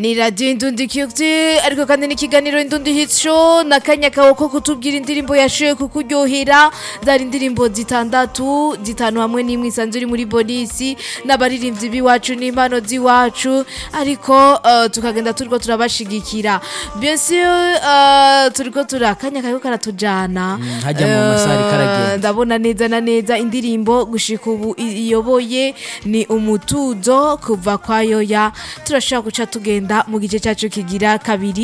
ni radiyo indundi kiyuti ariko kandi n'ikiganiro indundi hico n'akanya kawe ko kutubwira indirimbo yashoboye kukuryohera zari indirimbo zitandatu zitanu hamwe n'imwe isanzwe iri muri bonisi n'abaririmbyi b'iwacu n'impano z'iwacu ariko uh, tukagenda turiko turabashigikira bien sûr uh, turiko tura akanya kawe karatujana hajya mu masari karagenda. Eh, ndabona neza na neza indirimbo gushika ubu i- iyoboye ni umutuzo kuva kwa yoya turashobora guca tugenda mu gice cyacu kigira kabiri